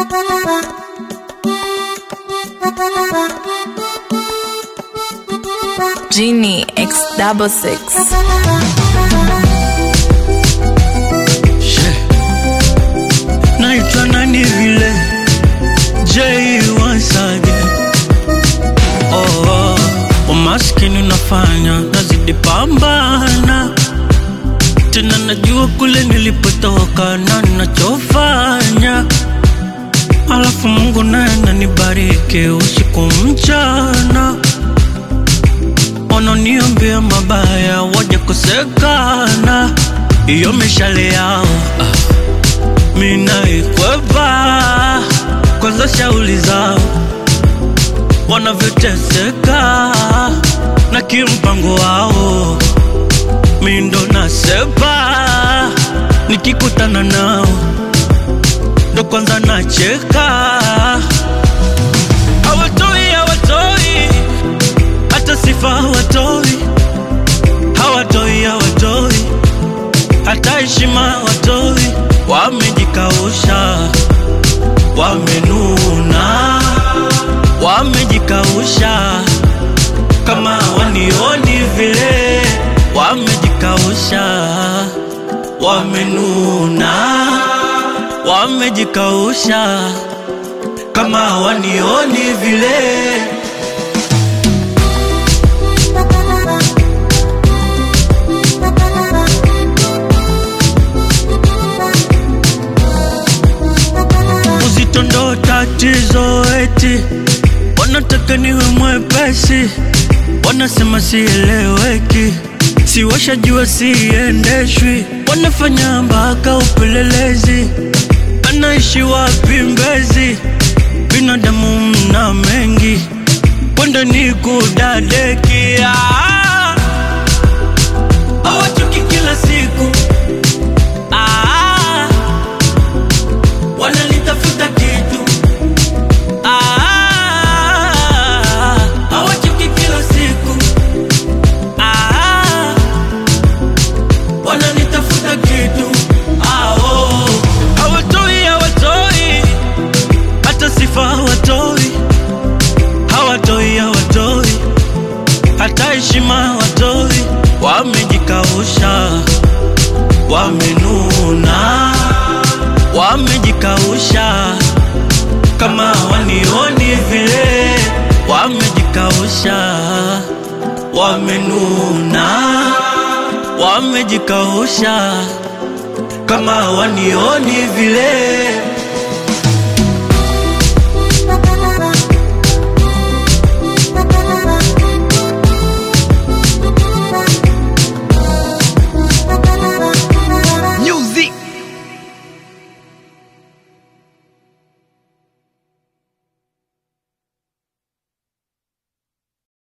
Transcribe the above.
Genie X double six. naitwa nani vile J once again. Oh, oh. Umaskini unafanya nazidi pambana tena, najua kule nilipotoka na nachofanya, alafu Mungu naye ananibariki usiku mchana, wananiombea mabaya waje kosekana, iyo mishale yao ah minaikwepa kwanza, shauli zao wanavyoteseka na kimpango wao, mindo nasepa nikikutana nao ndo kwanza nacheka, hawatoi hawatoi hata sifa hawatoi, hawatoi hawatoi hata heshima hawatoi wamejikausha, wamenuna, wamejikausha kama wanioni vile, wamejikausha, wamenuna, wamejikausha kama wanioni vile. uzito ndo tatizo, eti wanataka niwe mwepesi, wanasema sieleweki, si washajua siendeshwi, wanafanya mpaka upelelezi, anaishi wapi Mbezi? Binadamu mna mengi, kwenda ni kudadekia, hawachoki kila siku ah, wanalitafuta kitu Ah, hawachoki kila siku Ah, wanalitafuta kitu Ah, oh. hawatoi hawatoi hata sifa hawatoi hawatoi hawatoi hata heshima hawatoi wamejikausha wamenuna wamejikausha kama wanioni vile, wamejikausha, wamenuna, wamejikausha kama wanioni vile.